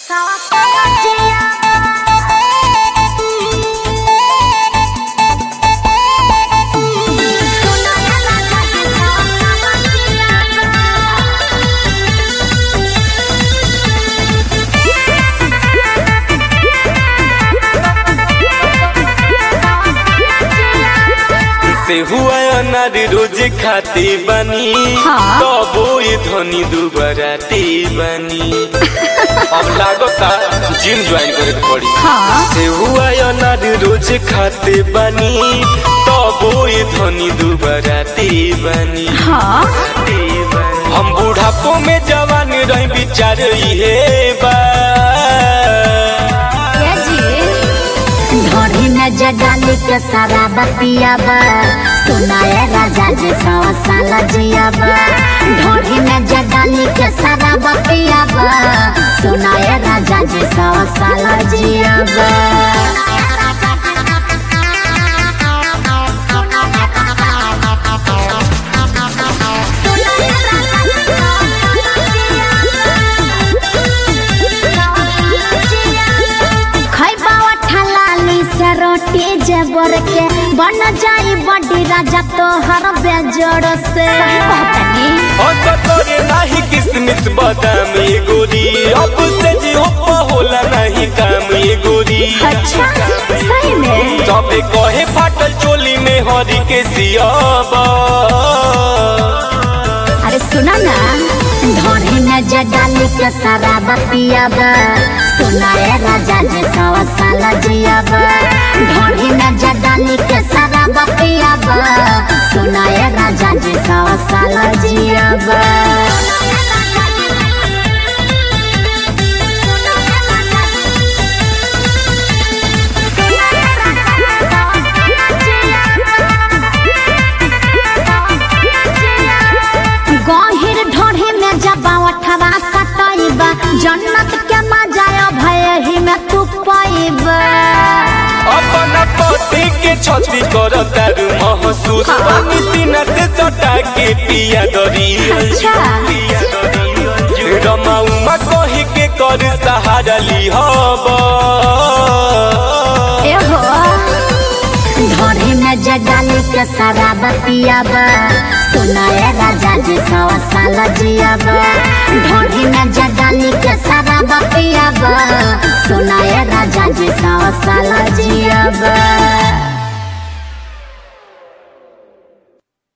से हुआ अनार रोज खाती बनी हाँ। तबो ये धनी दुबराती बनी अब लागता जिम ज्वाइन करे के पड़ी हाँ। से हुआ अनार रोज खाते बनी तबो ये धनी दुबराती बनी हाँ हम बुढ़ापो में जवान रही विचार इहे बा ये जी ढोरी में जगाली के सारा बतियाबा सुनाए राजा जी सौ साल जियाबा ढोरी में जगाली के सारा बतियाबा सुनाए राजा जी सौ साल जियाबा खैबा ठलाली से रोटी जबर के बन जाई बड़ी राजा तोहर बेजोड़ से कहतनी करे नाही किसमिस बादाम ये गोरी अब से जी हो होला नहीं काम ये गोरी अच्छा सही में सबे कहे फाटल चोली में हरी के सियाबा अरे सुना ना ढोरी में जगाली के सारा बतियाबा सुनाए राजा जी सौ साल जियाबा ढोरी में जगाली के सारा बतियाबा सुनाए राजा जी सौ साल जियाबा गहिर ढोढ़ी में जबा अठवा सटैबा जन्नत के मजा भय ही में तू पैबा अपना पति के छती कर तारू महसूस पानी सीना से सटा के पिया दरी अच्छा। रमा उमा कही के कर सहारा ली हबा एहो ढोढ़ी में जगाली के सारा बतियाबा सुनाए राजा जी सौ साल जियाबा ढोढ़ी में जगाली के सारा बतियाबा सुनाए राजा जी सौ साल जियाबा